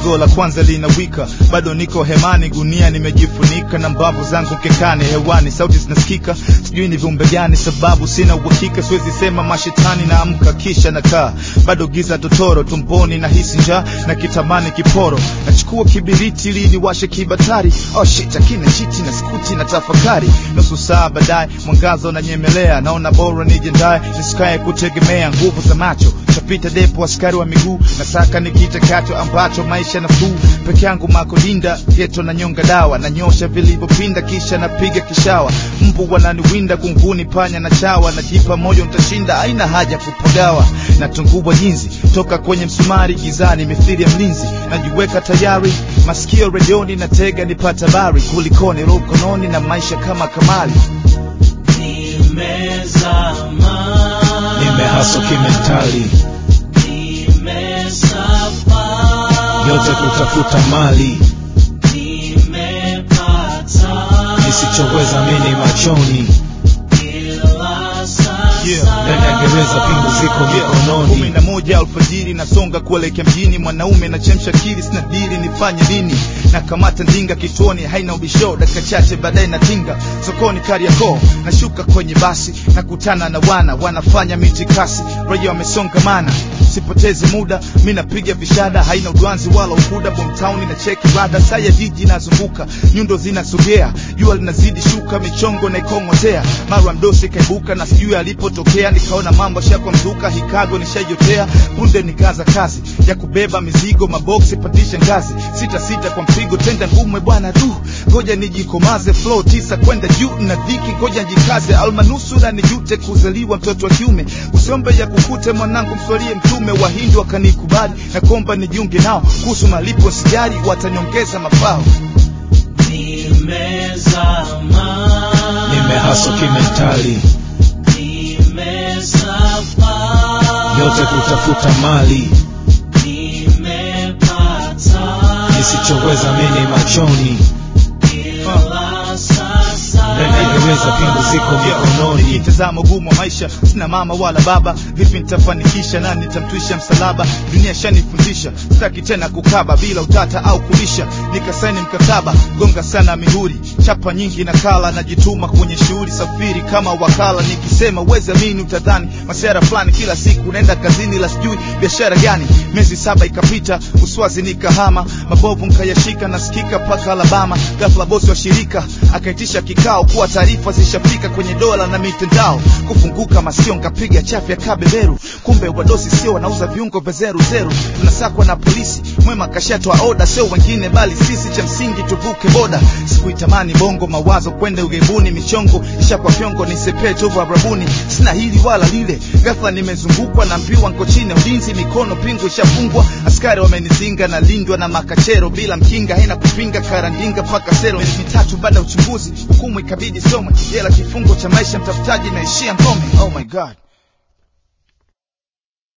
jogo la kwanza linawika bado niko hemani gunia nimejifunika na mbavu zangu mkekani hewani sauti zinasikika sijui ni viumbe gani sababu sina uhakika siwezi sema mashetani naamka kisha nakaa bado giza totoro tumboni na hisi njaa na kitamani kiporo nachukua kibiriti ili niwashe kibatari oh shit akina chiti na skuti na tafakari nusu saa baadaye mwangaza unanyemelea naona bora nijendaye nisikae kutegemea nguvu za macho tapita depo askari wa miguu nasaka ni kitakacho ambacho maisha nafuu peke yangu makolinda geto na nyonga dawa nanyosha vilivyopinda kisha napiga kishawa mbu wananiwinda kunguni panya na chawa najipa moyo ntashinda aina haja kupagawa natungubwa jinzi toka kwenye msumari gizani mithiri ya mlinzi najiweka tayari masikio redioni natega nipata habari kulikoni roho mkononi na maisha kama kamali Nimezama, nimehaso kimentali nimesafa, yote kutafuta mali nimepata, nisichoweza mini machoni ila sasa ndani ya gereza pingu ziko kumi mikononi na moja alfajiri nasonga kuelekea mjini mwanaume nachemsha kili sina dili nifanye nini na kamata ndinga kituoni haina ubisho dakika chache baadaye natinga sokoni kariakoo nashuka kwenye basi nakutana na wana wanafanya mitikasi raia wamesongamana sipoteze muda mi napiga vishada haina udwanzi wala ukuda bomtauni na cheki rada saa ya jiji nazunguka nyundo zinasogea jua linazidi shuka michongo naikong'otea mara mdosi kaibuka na sijui alipotokea nikaona mambo shakwa mzuka hikago nishajotea punde nikaza kazi ya kubeba mizigo maboksi pandisha ngazi sita sita kwa mpigo tenda ngumwe bwana du ngoja nijikomaze flow tisa kwenda juu na dhiki ngoja njikaze almanusura nijute kuzaliwa mtoto wa kiume usiombe ya kukute mwanangu mswalie mtume wahindi wakanikubali na komba nijiunge nao kuhusu malipo sijari watanyongeza mafao nimezama, nimehaso kimentali nimesafa, yote kutafuta mali nimepata, nisichoweza mini machoni ila sasa ndani ya gereza pingu ziko mikononi nikitazama ugumu wa maisha sina mama wala baba vipi nitafanikisha na nitamtwisha msalaba dunia shanifundisha sitaki tena kukaba bila utata au kulisha nikasaini mkataba gonga sana mihuri chapa nyingi na kala najituma kwenye shughuli safiri kama wakala nikisema uwezi amini utadhani masera fulani kila siku naenda kazini la sijui biashara gani miezi saba ikapita uswazi nikahama mabovu nkayashika nasikika mpaka alabama ghafla bosi wa shirika akaitisha kikao kuwa taarifa zishafika kwenye dola na mitandao kufunguka masio nkapiga chafya kabeberu kumbe wadosi sio wanauza viungo vya zeru zeru tunasakwa na polisi mwema kashatoa oda sio wengine bali sisi cha msingi tuvuke boda sikuitamani bongo mawazo kwenda ugaibuni michongo ishakwa fyongo nisepee tovu arabuni sina hili wala lile ghafla nimezungukwa na mbiwa nko chini ya ulinzi mikono pingu ishafungwa askari wamenizinga na lindwa na makachero bila mkinga haina kupinga karandinga mpaka sero miezi mitatu baada ya uchunguzi hukumu ikabidi some jela kifungo cha maisha mtafutaji naishia ngome oh my god